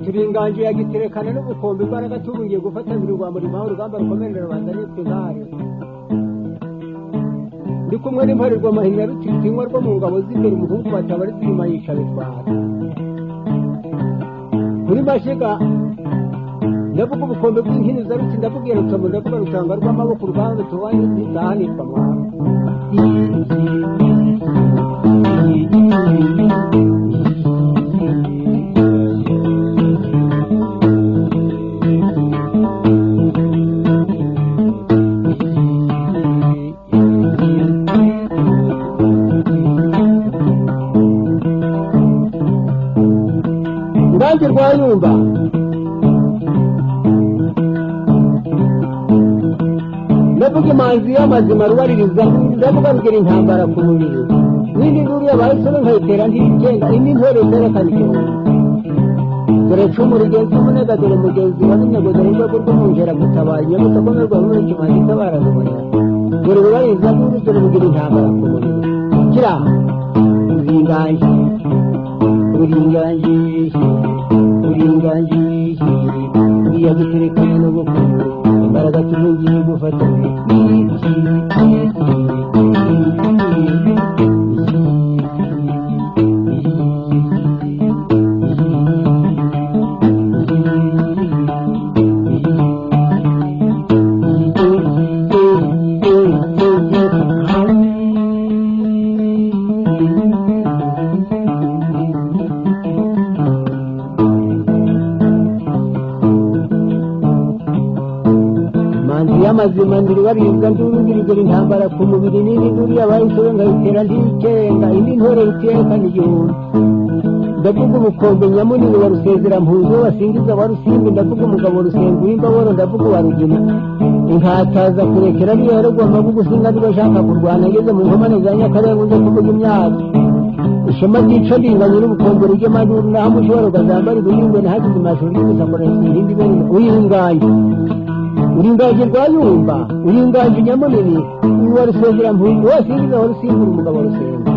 turi inganji ya giterekane n'ubukombe imbaraga tubungiye gufata imirwa muri maho urugamba rukomeje rubanda nitwe zahari ndi kumwe n'imparirwa mahinya rutitinywa rwo mu ngabo z'imbere umuhungu batabari turima yica bitwara muri mashiga ndavuga ubukombe bw'inkini za ruti ndavuga iyo rutabo ndavuga rutanga rw'amaboko uruganda tubaye ntizahanirwa mwana urubanza rwayumba ndavuga imanzi y'amazima rubaririza ndavuga rugira intambara ku mubiri n'indi nkuru yabaye isoni nkayitera nk'igenda indi ntore zerekana igihumbi dore cumu rigenzi umunega dore mugenzi wa n'intego dore urwego rw'umwungera gutabara inyabutsa komerwa muri kimanzi itabara rubonera dore rubariza nkuru dore rugira intambara ku mubiri kira uringanji uringanji uringanji uriya guterekana no gukunda imbaraga tubugiye gufata manzi y'amazima ndiribaribwa ndurubirigura intambara ku mubiri n'indi nduru yabaye isoro nkayitera ntiyikenga indi ntore rutiyekana igihumbi ndavuga ubukombe nyamunini wa rusezera-mpuzo basingiza wa rusimbi ndavuga umugabo rusenga uw'imbaboro ndavuga uwa rugina inkataza kurekera niyo yarogomba gugusinga niba ashaka kurwana ageze mu nkomane za nyakarenga ujya kuvuga imyaka ishema ryica ndinganye n'ubukombe rujyamajuru naho mushobora ukazambara ibirindwe ntihagize amashuri y'ubusamura irindi bene uyinganye uringaje rwayumba uringaje nyamunini uwa rusengera mpunzi wose yigeze aho rusimbura umugabo rusenga